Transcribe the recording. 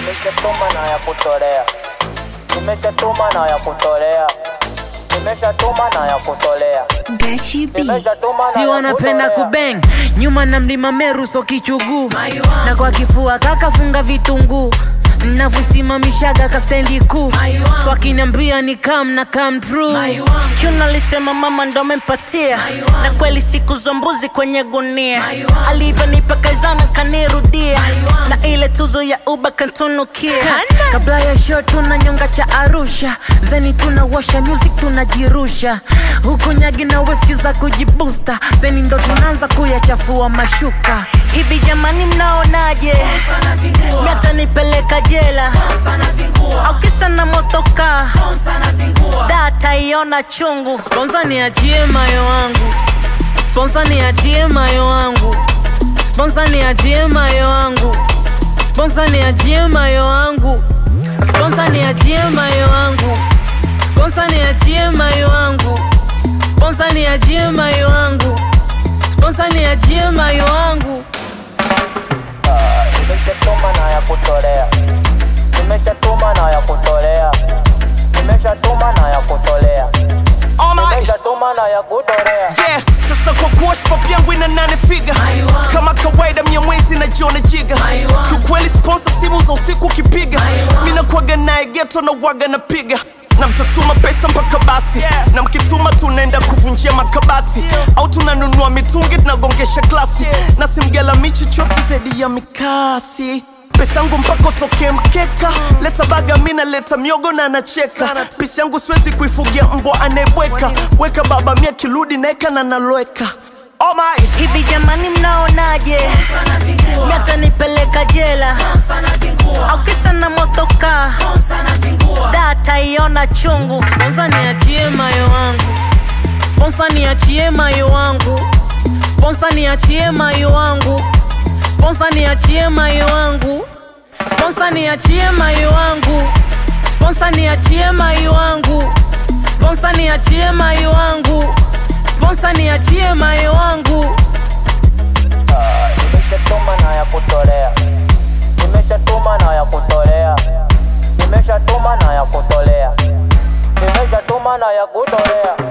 Nimeshatuma na ya kutolea, nimeshatuma na ya kutolea, nimeshatuma na ya kutolea, Gachi B. nimeshatuma na si ya wanapenda kutolea. kubeng nyuma na mlima meru so kichuguu na kwa kifua kakafunga vitunguu navyosimamishaga kastendi kuu so akiniambia ni kam na kam true Tuna alisema mama ndo amempatia na kweli siku za mbuzi kwenye gunia alivyonipa kazana kanirudia na ile tuzo ya uba kantunukia kabla ya show tuna nyonga cha arusha zeni tunawasha music tunajirusha huku nyagi na weski za kujibusta zeni ndo tunaanza kuyachafua mashuka hivi jamani mnaonaje miata nipeleka jela au kisa na motoka data iona chungu sponsa niachie mayo wangu sponsa niachie mayo wangu sponsa niachie mayo wangu sponsa niachie mayo wangu sponsa niachie mayo wangu sponsa niachie mayo wangu sponsa niachie mayo wangu sponsa niachie mayo wangu Nimeshatuma na ya kutolea, nimeshatuma na ya kutolea, nimeshatuma na ya kutolea, Oh my nimeshatuma na ya kutolea. yeah, sasa kwa kuwa pop yangu ina nane figa kama kawaida mia mwezi na jiona jiga kiukweli sponsor simu za usiku ukipiga mi nakwaga naye geto na waga napiga na mtatuma pesa mpaka basi na mkituma tunaenda kuvunjia makabati au tunanunua mitungi tunagongesha glasi na simgalami chochote zaidi ya mikasi pesa yangu mpaka utokee mkeka leta baga mina leta miogo na anacheka pisi yangu siwezi kuifugia mbwa anayebweka weka baba mia kirudi naeka na naloweka oh my hivi jamani mnaonaje miata nipeleka jela au kisa na motoka data iona chungu sponsa niachie mayo wangu sponsa niachie mayo wangu sponsa niachie mayo wangu sponsa niachie mayo wangu sponsa niachie mayo wangu sponsa niachie mayo wangu sponsa niachie mayo wangu sponsa niachie mayo wangu Nimeshatuma na ya kutolea, nimeshatuma na ya kutolea, nimeshatuma na ya kutolea, nimeshatuma na ya kutolea.